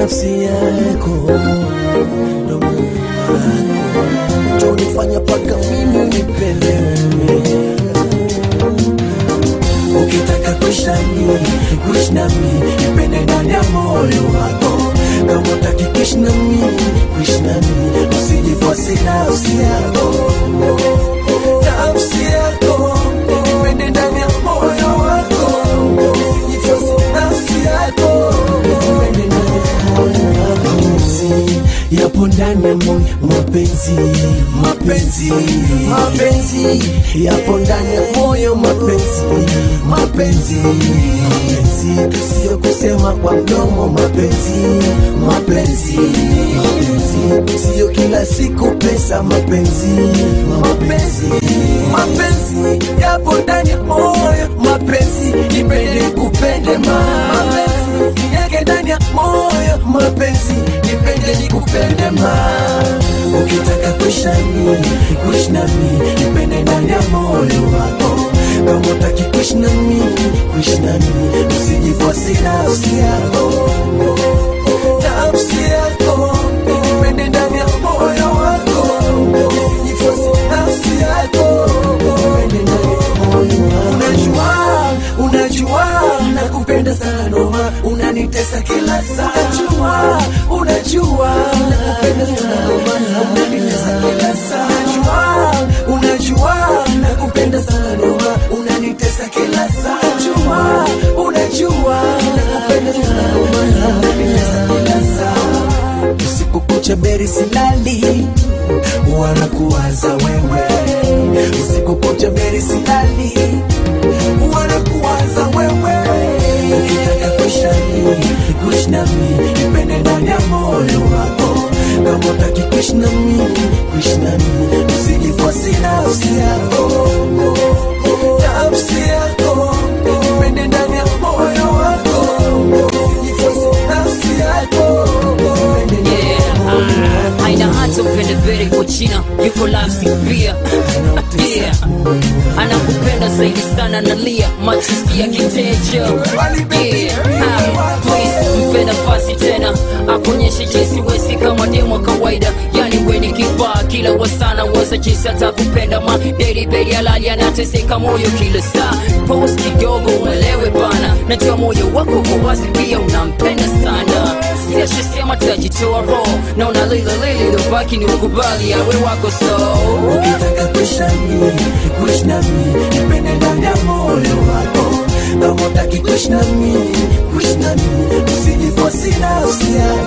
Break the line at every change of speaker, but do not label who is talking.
nafsi yako ndo moyo wako tonifanya paka mimi unipende wewe ukitaka kuishi nami kuishi nami nipende ndani ya moyo wako kama utaki kuishi nami kuishi nami usijifosi nafsi yako nafsi yako nipende ndani ya moyo wako usijifosi nafsi yako nipende ndani ya moyo wako mapenzi yapo ndani ya moyo mapenzi mapenzi mapenzi yapo ndani ya moyo mapenzi mapenzi mapenzi sio kusema kwa mdomo mapenzi mapenzi mapenzi sio kila siku pesa mapenzi mapenzi mapenzi yapo ndani ya moyo mapenzi nipende kupende ma mapenzi yake ndani ya moyo mapenzi nipende nikupende ma ukitaka kuishi nami kuishi nami nipende ndani ya moyo wako kama utaki kuishi nami kuishi nami usijifosi nafsi yako nafsi yako nipende ndani ya moyo wako usijifosi nafsi yako nipende ndani ya moyo wako unajua unajua nakupenda sana noma unanitesa kila saa unajua unajua nakupenda sana noma unanitesa kila saa unajua unajua nakupenda sana noma unanitesa kila saa unajua unajua nakupenda sana noma unanitesa kila saa usiku kucha beri silali wanakuwaza wewe usiku kucha beri silali wanakuwaza wewe ukitaka kuishi nami kuishi nami nipende ndani ya moyo wako kama utaki kuishi nami kuishi nami usijifosi nafsi yako nafsi yako nipende ndani ya moyo wako usijifosi nafsi yako nipende ndani ya moyo wako
haina hata upende vere kwa china yuko lafsi pia yeah. anakupenda zaidi sana nalia machozi ya kitejo yeah. Ah, please mpe nafasi tena akuonyeshe jinsi wesi kama demo kawaida yani weni kifaa kila wasana waza jinsi atakupenda ma deli beli alali anateseka moyo kila saa pos kidogo umelewe bana najua moyo wako kwa wazi pia unampenda sana siashesema tajitoa roho na unalililili lobaki ni ukubali awe wako so
ukitaka kuishi nami kuishi nami nipende ndani ya moyo wako kama utaki kuishi nami kuishi nami usijifosi nafsi yako